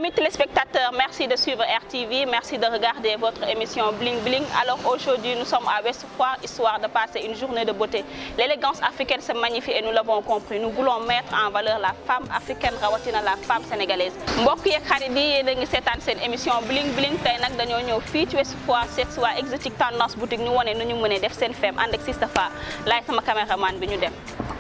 Amis téléspectateurs, merci de suivre RTV, merci de regarder votre émission Bling Bling. Alors aujourd'hui, nous sommes à West Foire, histoire de passer une journée de beauté. L'élégance africaine se magnifie et nous l'avons compris. Nous voulons mettre en valeur la femme africaine, rawatina la femme sénégalaise. mbokk yeeg xarit yi yéen a ngi seetaan seen émission Bling Bling tey nag dañoo ñëw fii ci West Foire seet si waa Exotique Tendance boutique ñu wane nu ñu mënee def seen femme ànd ak Sistafa laay sama caméraman bi ñu dem.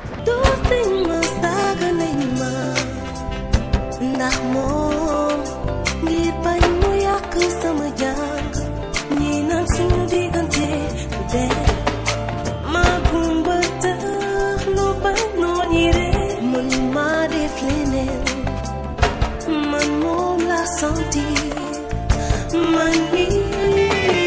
ndax moom ngir bañ mu yàq sama jàng ñi naan suñu diggante du dee ma gumba tax lu bañ noo ñi ree man maa def leneen man moom la sentir man nii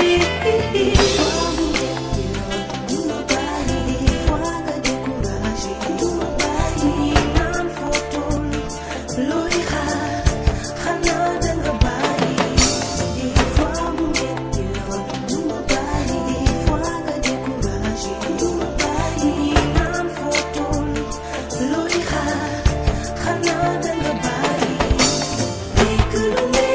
duma bàyyi fois nga découragé duma bàyyi naan fotol looy xaar xanaa danga bàyyi des fois mu metti lool duma bàyyi des fois nga découragé duma bàyyi naan fotol looy xaar xanaa danga bàyyi dégg lu ne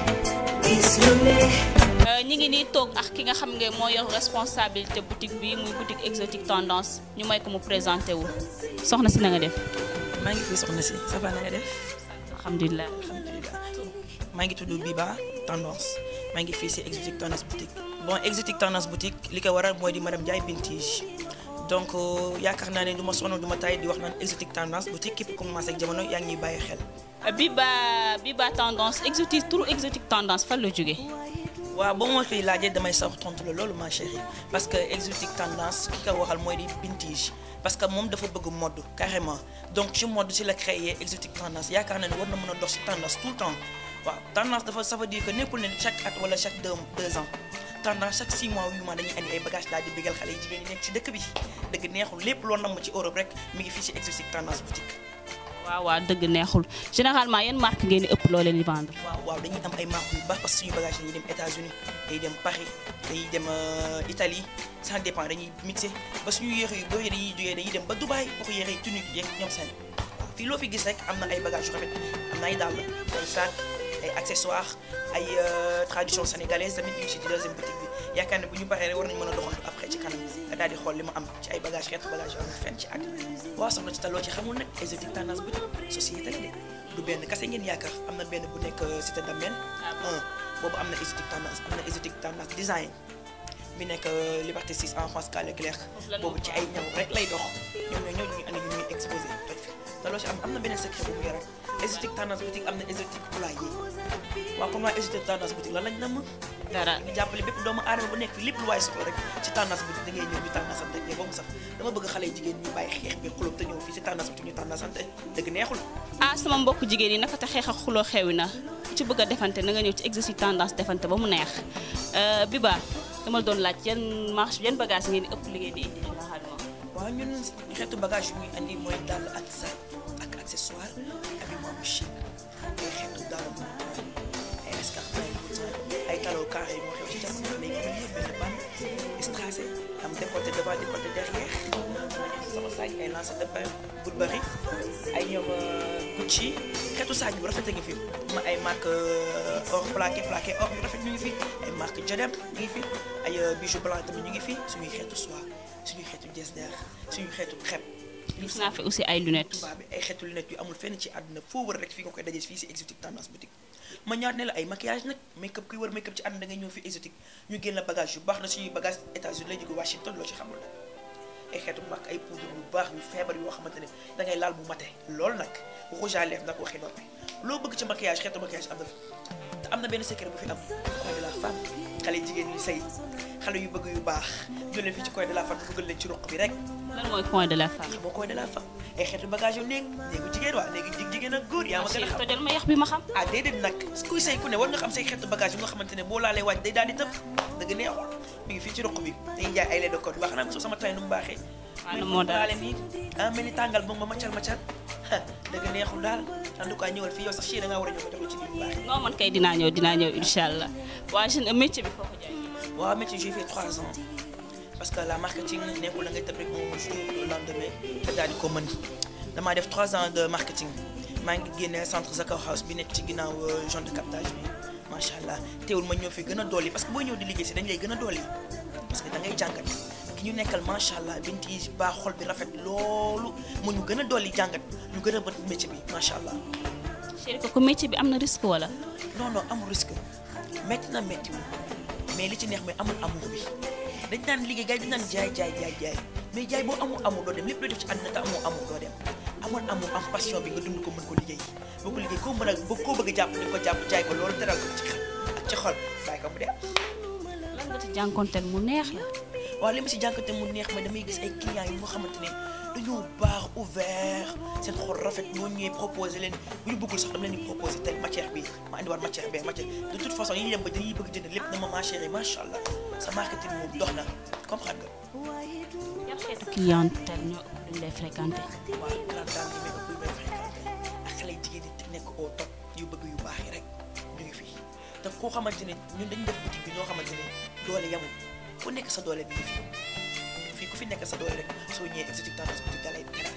gis lu ne ñi ngi nii toog ak ki nga xam nga moo yor responsabilité boutique bi muy boutique Exotique Tendance ñu may ko mu présenté wu soxna si na nga def. maa ngi fi soxna si ça va na nga def alhamdulilah. alhamdulilah maa ngi tudd Biba Tendance maa ngi fii si Exotique Tendance boutique bon Exotique Tendance boutique li ko waral mooy di madame Ndiaye Bintige donc yaakaar naa ne du ma sonn du ma tay di wax naan Exotique Tendance boutique képp commencé ak jamono yaa ngi ñuy bàyyi xel. Biba Biba Tendance exotique turu Exotique Tendance fan la jógee. waaw boo ma fi laajee damay sax tontu la loolu ma chérie parce que Exotique Tendance ki ko waxal mooy di Bintige parce que moom dafa bëgg mode carrément donc ci mode ci la créé Exotique Tendance yaakaar na ne war na mën a dox ci tendance tout le temps waaw tendance dafa ça veut dire que nekkul ne chaque at wala chaque deux deux ans tendance chaque six mois huit mois dañuy andi ay bagages daal di bégal xale yi jigéen ñi nekk ci dëkk bi dëgg neexul lépp loo namm ci Europe rek mi ngi fii ci Exotique Tendance boutique. waaw waaw dëgg neexul généralement yan marque ngeen di ëpp loo leen di vendre. waaw waaw dañuy am ay marques yu baax parce que suñu bagage dañuy dem États-Unis dañuy dem Paris dañuy dem Italie ça dépend dañuy mixé ba suñu yére yu bëri dañuy jógee dañuy dem ba Dubaï pour yére yi tunique yeeg ñoom seen waaw fii loo fi gis rek am na ay bagages yu rafet am na ay dàll ay sac ay accessoires ay tradition sénégalaise tamit ñu ngi si ci deuxième boutique bi yaakaar ne bu ñu paree rek war nañu mën a doxantu après ci kanam nga daal di xool li ma am ci ay bagages xeetu bagages yu amul fenn ci àddina waaw soxna ci taloo ci xamul nag Exotique Tendance boutique société la de du benn kase ngeen yaakaar am na benn bu nekk cité Damel un boobu am na Exotique Tendance am na Exotique Tendance design bi nekk Liberté 6 en France Carl Leclerc boobu ci ay ñaw rek lay dox ñoom ñoo ñëw ñu andi ñu ñuy exposé toj fi te loo ci am am na beneen secret bu mu yore Exotique Tendance boutique am na Exotique poulailler waaw comme waa Exotique Tendance boutique lan lañ namm dara di jàppale bépp doomu aadama bu nekk fi lépp lu waaye soxla rek ci tendance boutique da ngay ñëw ñu tendance ante mais boobu sax dama bëgg xale jigéen ñu bàyyi xeex bi xulub te ñëw fii ci tendance boutique ñu tendance ante dëgg neexul ah sama mbokk jigéen yi naka te xeex ak xuloo xewi na ku ci bëgg a defante na nga ñëw ci Exotique Tendance defante ba mu neex Biba dama la doon laaj yan marche yan bagage ngeen di ëpp liggéey di indi généralement. waaw ñun xeetu bagage yu muy andi mooy dàll ak sac ak accessoire habillement bu chic ay xeetu dàll ay escarpins ay boutons ay talons carrés moo xew ci jamono léegi ñu ngi benn bande strassé am décolleté devant décolleté derrière sama sac ay lancé de pain Burberry ay ñoom Gucci xeetu sac bu rafet a ngi fi ma ay marque or plaqué plaqué or yu rafet ñu ngi fi ay marque Jodem ñu ngi fi ay bijoux blanc tamit ñu ngi fi suñuy xeetu soie suñuy xeetu jesner suñuy xeetu crêpe gis naa fi aussi ay lunettes. tubaab bi ay xeetu lunettes yu amul fenn ci àdduna foo wër rek fii nga koy dajee fii si Exotique Tendance boutique ma ñaat ne la ay maquillage nag make up kuy wër make up ci àdduna da ngay ñëw fii Exotique ñu génn la bagage yu baax na suñuy bagage États-Unis lay jóge Washington loo ci xamul nag ay xeetu marque ay poudre yu baax yu feebar yoo xamante ne da ngay laal bu mate loolu nag rouge à lèvres nag waxi noppi loo bëgg ci maquillage xeetu maquillage am na fi te am na benn secret bu fi am coin de la femme xale jigéen yu sëy xale yu bëgg yu baax ñu leen fii ci coin de la femme bi bëggal leen ci ruq bi rek lan mooy point de la femme. moo coin de la femme ay xeetu bagage yu néeg néegu jigéen waa néegu jigéen ak góor yaa ma gën a xam tojal ma yax bi ma xam. ah déedéet nag kuy say ku ne war nga xam say xeetu bagage yu nga xamante ne boo laalee waaj day daal di tëb dëgg neexul mi ngi fii ci ruq bi dañuy jaay ay lait de code wax naa ko sama tay nu mu baaxee waaw moo daal leen nii ah mel ni tàngal ba ma macal macal dëgg neexul daal en tout cas ñëwal fii yow sax ci da ngaa war a ñëw ko jox ci biir bu baax non man kay dinaa ñëw dinaa ñëw incha allah waaye seen métier bi foo ko jaay. waaw métier j'ai fait trois ans parce que la marketing nekkul da ngay tëb rek moom jour le lendemain nga daal di ko mën damaa def trois ans de marketing maa ngi génne centre Zakao House bi nekk ci ginnaaw zone de captage bi macha allah teewul ma ñëw fi gën a dolli parce que booy ñëw di liggéey si dañ lay gën a dolli parce que da ngay jàngat ki ñu nekkal macha allah bint yi baax xol bi rafet loolu mu ñu gën a dolli jàngat ñu gën a bët métier bi macha allah. chéri ko ko métier bi am na risque wala. non non amul risque métti na métti wu mais li ci neex mooy amul amour bi dañ naan liggéey gars yi dañ naan jaay jaay jaay jaay mais jaay boo amul amour doo dem lépp looy def ci àddina te amoo amour doo dem amoon amour am passion bi nga dund ko mën ko liggéey boo ko liggéey koo mën a boo koo bëgg a jàpp di ko jàpp jaay ko loolu teral ko ci xel ak ci xol bàyyi ko mu dem. lan nga ci jànkonteel mu neex la. waaw li ma si jànkate mu neex ma damay gis ay clients yi moo xamante ne dañoo baax ouvert seen xol rafet ñoo ñëwee proposé leen bu ñu bëggul sax dama leen di proposé tey matière bi ma andiwaat matière bee matière de toute façon yi ñuy dem ba dañuy bëgg jënd lépp na ma ma chérie macha allah sa marketing moom dox na comprendre nga. yan xeetu clientèle ñoo ëpp luñ lay fréquenté. waaw grande dame yi may ëpp yu may fréquenté ak xale yu jigéen ñi nekk au top yu bëgg yu baax yi rek ñu ngi fii te koo xamante ne ñun dañu def boutique bi ñoo xamante ne doole yamul ku nekk sa doole bi ngi fi fii ku fi nekk sa doole rek soo ñëwee exotique tendance boutique da lay teral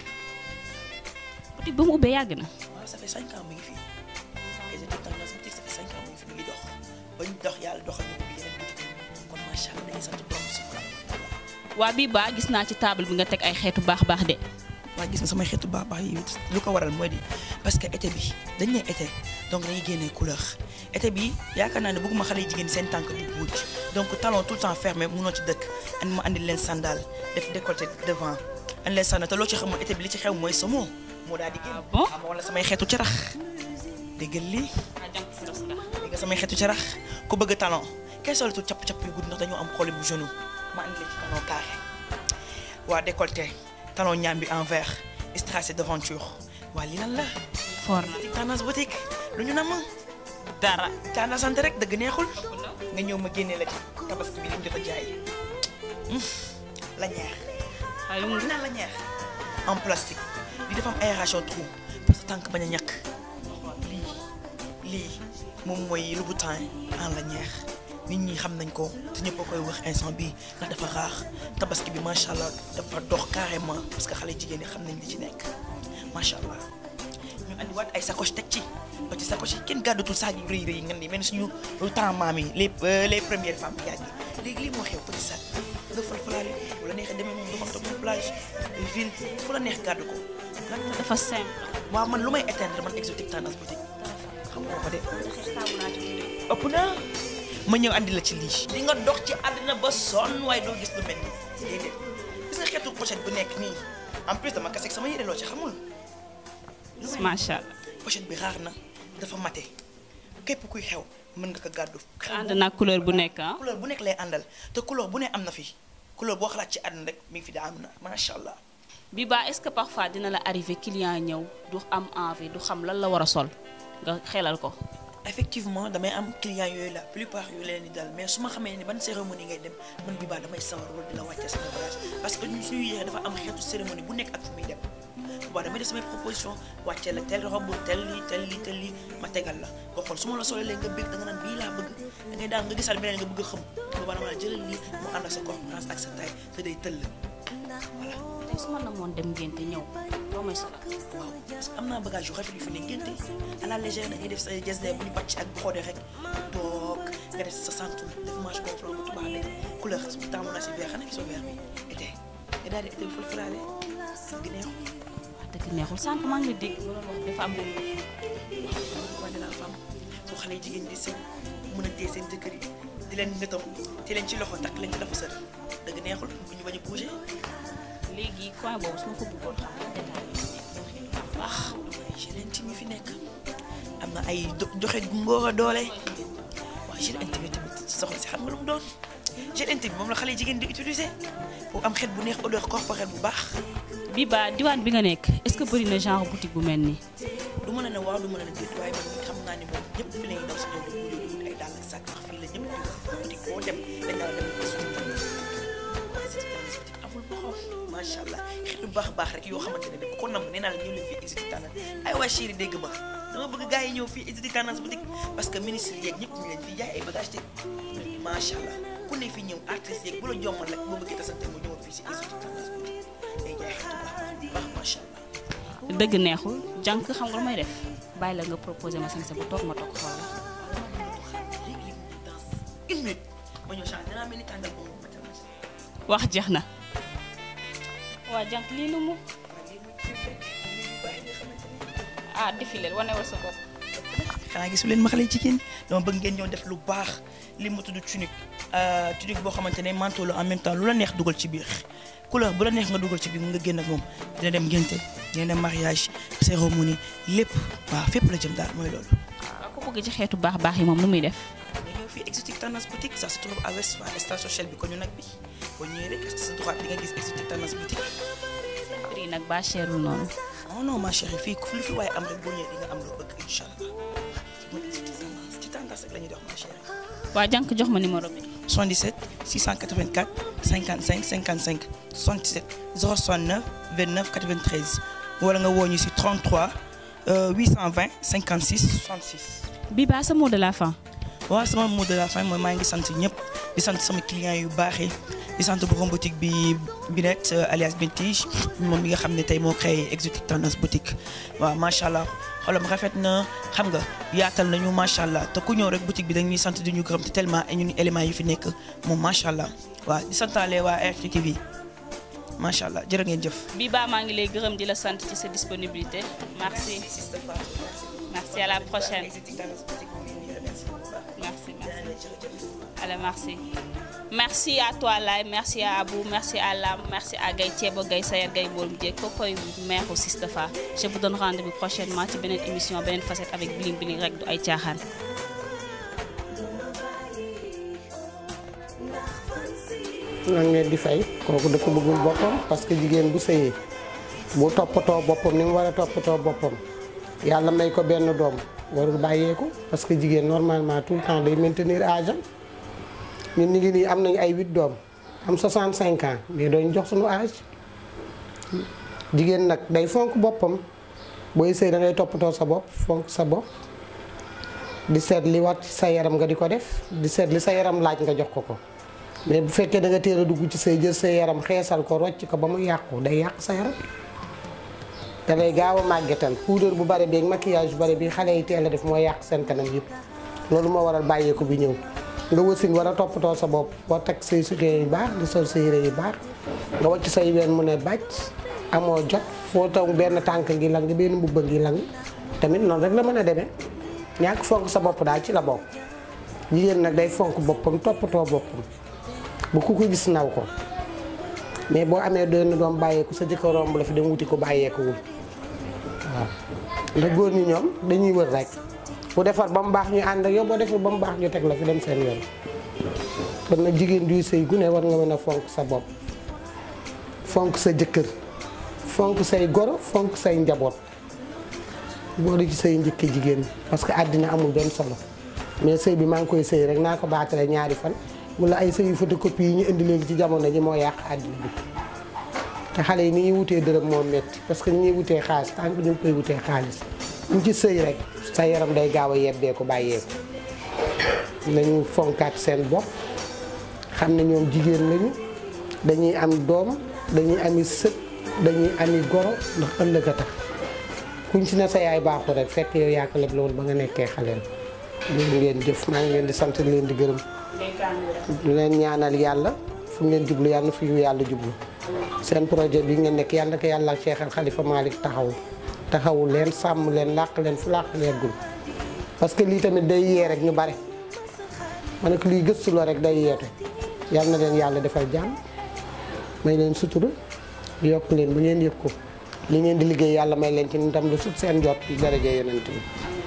boutique ba mu ubbee yàgg na. waaw ça fait cinq ans mu ngi fi exotique tendance boutique ça fait cinq ans mu ngi fi mu ngi dox ba ñu dox yàlla doxal ñu ubbi yeneen boutique yi kon macha allah dañuy sant borom si waa bii ba gis naa ci table bi nga teg ay xeetu baax baax de. waaye gis nga samay xeetu baax baax yi lu ko waral mooy di parce que été bi dañ ne été donc dañuy génnee couleur été bi yaakaar naa ne bëgguma xale yi jigéen seen tànk di buuj donc talon tout le temps fermé munoo ci dëkk and ma andi leen sandal def décolleté devant andi leen sandal te loo ci xamul été bi li ci xew mooy samo moo daal di génn Ah bon xam wala samay xeetu carax déggal lii dégg nga samay xeetu carax ku bëgg talon kay solatul capp-capp yu gudd ndax dañoo am problème bu genou ma andi leen ci talon carré waa décolleté talon ñaam bi en vert strassé devanture waa lii lan la for na tendance boutique lu ñu nam dara. tendance sant rek dëgg neexul nga ñëw ma génne la ci tabaski bi li ñu jot a jaay Hmm, la ñeex waaye mu naan la ñeex en plastique li dafa am aération trou parce que tànk bañ a ñàkk lii lii moom mooy Louboutin en la ñeex nit ñi xam nañ ko te ñëpp a koy wax instant bi ndax dafa raax tabaski bi macha allah dafa dox carrément parce que xale jigéen ñi xam nañ li ci nekk macha allah ñu andiwaat ay sacoche teg ci ba ci sacoche yi kenn gàddatul saag yu rëy rëy yi nga ni mel ni suñu temps maam yi les les premières femmes yàgg yi léegi lii moo xew petit sac nga fal falaale wala neexee demee moom doxantu moom plage ville fu la neex gàddu ko lan la dafa simple. waaw man lu may éteindre man exotique tendance boutique xam nga ko de ëpp na ma ñëw andi la ci lii di nga dox ci àddina ba sonn waaye doo gis lu mel ni déedéet gis nga xeetu pochette bu nekk nii en plus dama kaseeg sama yére loo ci xamul macha allah. pochette bi raar na dafa mate képp kuy xew mën nga ko gàddu ànd naa couleur bu nekk ah. couleur bu nekk lay àndal te couleur bu ne am na fi couleur boo xalaat ci àddina rek mi ngi fi daa am na macha allah bi ba est-ce que parfois dina la arrivé client ñëw du am envie du xam lan la war a sol nga xelal ko. effectivement damay am client yooyu la plupart yu leen di dal mais su ma xamee ni ban cérémonie ngay dem man bi baa damay sawar wala di la wàcce sama bagage parce que ñu suñu yéexee dafa am xeetu cérémonie bu nekk ak fu muy dem boobaa damay def samay proposition wàcce la tel robe tel lii tel lii tel lii ma tegal la nga xool su ma la solee léegi nga bëgg da nga naan bii laa bëgg da ngay daan nga gisaat beneen nga bëgg a xam boobaa dama la jëlal lii mu ànd ak sa corpulence ak sa taille te day tëll voilà tey su ma namoon dem ngénte ñëw loo may solal. waaw parce que am naa bagage yu rafet yu fi ne ngénte à la légère da ngay def sa gesde bu ñu bàcc ak xoode rek toog nga def sa centre def manche gonflant bu tubaab bi couleur taamu naa si vert xanaa gisoo vert bi été nga daal di été ful fulaale gi neexu wax dëgg neexul sànq maa ngi la dégg nga doon wax dafa am lu waa de la femme soo xale yi jigéen di sëñ mën a téye seen jëkkër yi di leen nëtam te leen ci loxo takk leen ci lafu sër dëgg neexul bu ñu bañ a bouger léegi coin boobu su ma fa bëggoon xam nga détail yi nekk yan xeetu baax baax. gilet intime yi fi nekk am na ay do- joxe ngóor a doole waaw gilet intime yi tamit soxna si xam nga lu mu doon gilet intime moom la xale jigéen di utiliser pour am xet bu neex odeur corporelle bu baax bi ba diwaan bi nga nekk est-ce que bëri na genre boutique bu mel nii. du mën a ne waaw du mën a ne déet waaye man xam naa ni moom ñëpp fi la ñuy daw si ñëw di wut ay dàll ak sac ndax fii la ñëpp di wax boutique boo dem dañ la dem ba suñu tànn waaye si boutique amul boxam macha allah xeetu baax baax rek yoo xamante ne ne bu ko nam nee naa la ñëw leen fii exotique tendance ay waa chéri dégg ma dama bëgg gars yi ñëw fii exotique tendance boutique parce que ministre yeeg ñëpp ñu leen fii jaay ay bagage te macha allah ku ne fi ñëw artiste yeeg bu la jommal rek boo bëggee tasante mu ñëwoon fii si exotique tendance boutique day jaay xeetu baax baax macha allah dëgg neexul jànk xam nga lu may def bàyyi la nga proposé ma sañse bu toog ma toog xool la. léegi dans une minute ma ñëw change dinaa mel ni tàngal boobu ma tàngal si. wax jeex na. waa jànk lii lu mu. ah défilé wane wa sa bopp. xanaa gisu leen ma xale jigéen dama bëgg ngeen ñëw def lu baax li mu tudd tunique tunique boo xamante ne manteau la en même temps lu la neex dugal ci biir couleur bu la neex nga dugal ci biir nga génn ak moom dina dem ngénte dina dem mariage cérémonie lépp waaw fépp la jëm daal mooy loolu. waaw ku bëgg ci xeetu baax baax yi moom nu muy def. nga ñëw fii exotique tendance boutique ça se trouve à Ouest Foire station Shell bi ko ñu nag bi boo ñëwee rek sa droite di nga gis exotique tendance boutique. prix nag ba cherul noonu. non non ma chérie fii lu fi waaye am rek boo ñëwee di nga am loo bëgg incha allah mooy exotique tendance ci tendance rek la ñuy dox ma chérie. waa jànk jox ma numéro bi. 77 684 55 55 77 069 29 93 wala nga woo ñu si 33 euh, 820 56 66. bi baa sa mot de la fin. waaw sama mot de la fin mooy maa ngi sant ñëpp di sant sama clients yu baaxee di sant borom boutique bi Binette euh, alias Bintige moom mi nga xam ne tey moo créé exotique tendance boutique waaw macha allah xolam rafet na xam nga yaatal nañu macha allah te ku ñëw rek boutique bi dañuy sant di ñu gërëm te tellement ay ñun éléments yu fi nekk moom macha allah waaw di santaale waa RTV macha allah jërë ngeen jëf. bi baa maa ngi lay gërëm di la sant ci sa disponibilité merci merci à la prochaine merci merci allez merci merci à toi Laye merci à Abou merci à Lam merci à Gaye Thieba Gaye Sayar Gaye Mboolum Dieg kookoy maire au Sistafa je vous donne rendez-vous prochainement ci beneen émission beneen facette avec Bling Bling rek du ay caaxaan nan ngeen di fay kooku dafa bëggul boppam parce que jigéen bu sëyee bu toppatoo boppam ni mu war a toppatoo boppam yàlla may ko benn doom warul bàyyeeku parce que jigéen normalement tout le temps day maintenir âge am ñun ñu ngi nii am nañu ay 8 doom am 65 ans mais dooñu jox suñu âge jigéen nag day fonk boppam booy sëy da ngay toppatoo sa bopp fonk sa bopp di seet li wat ci sa yaram nga di ko def di seet li sa yaram laaj nga jox ko ko mais bu fekkee da nga teel a dugg ci say jël sa yaram xeesal ko rocc ko ba mu yàqu day yàq sa yaram te lay gaaw a màggetal poudre bu bare beeg maquillage bu bare bi xale yi teel a def mooy yàq seen kanam yëpp loolu moo waral bàyyeeku bi ñëw nga wasin war a toppatoo sa bopp boo teg say sukkee yu baax di sol sa yére yu baax nga wacc say ween mu ne bàcc amoo jot foo taw benn tànk ngi lang benn mbubba ngi lang tamit noonu rek la mën a demee ñàkk fonk sa bopp daal ci la bokk jigéen nag day fonk boppam toppatoo boppam bu ku ko gis naw ko mais boo amee doon doom bàyyeeku sa jëkkër romb la fi dem wuti ko bàyyeekuwul waaw ndax góor ñi ñoom dañuy wër rek bu defar ba mu baax ñu ànd ak yow boo defar ba mu baax ñu teg la fi dem seen yoon kon nag jigéen duy sëy gu ne war nga mën a fonk sa bopp fonk sa jëkkër fonk say goro fonk say njaboot boole ci say njëkk jigéen parce que àddina amul benn solo mais sëy bi maa ngi koy sëy rek naa ko baatale ñaari fan wala ay sëyu photocopie yi ñu indi léegi ci jamono ji moo yàq àddina bi te xale yi ni ñuy wutee dërëm moo metti parce que ni ñuy wutee xaalis tant que ñu ngi koy wutee xaalis ñu ci sëy rek sa yaram day gaaw a yebbeeku bàyyeeku nañu fonkaat seen bopp xam ne ñoom jigéen lañu dañuy am doom dañuy ami sët dañuy ami goro ndax ëllëg a tax kuñ si ne sa yaay baaxu rek fekk yow yaa ko leb loolu ba nga nekkee xaleel loolu ngeen jëf maa ngi leen di sant leen di gërëm du leen ñaanal yàlla fu ngeen jublu yàlla na fi yàlla jublu seen projet bi ngeen nekk yàlla na ko yàlla ak Cheikh Al Khalifa Malick taxaw taxawu leen sàmm leen làq leen fu làq leegul parce que lii tamit day yee rek ñu bare ma ne ko lii gëstu la rek day yeetu yàlla na leen yàlla defal jàmm may leen sutura yokk leen bu ngeen yëg ko li ngeen di liggéey yàlla may leen ci ndam lu sut seen jot daraja yonent bi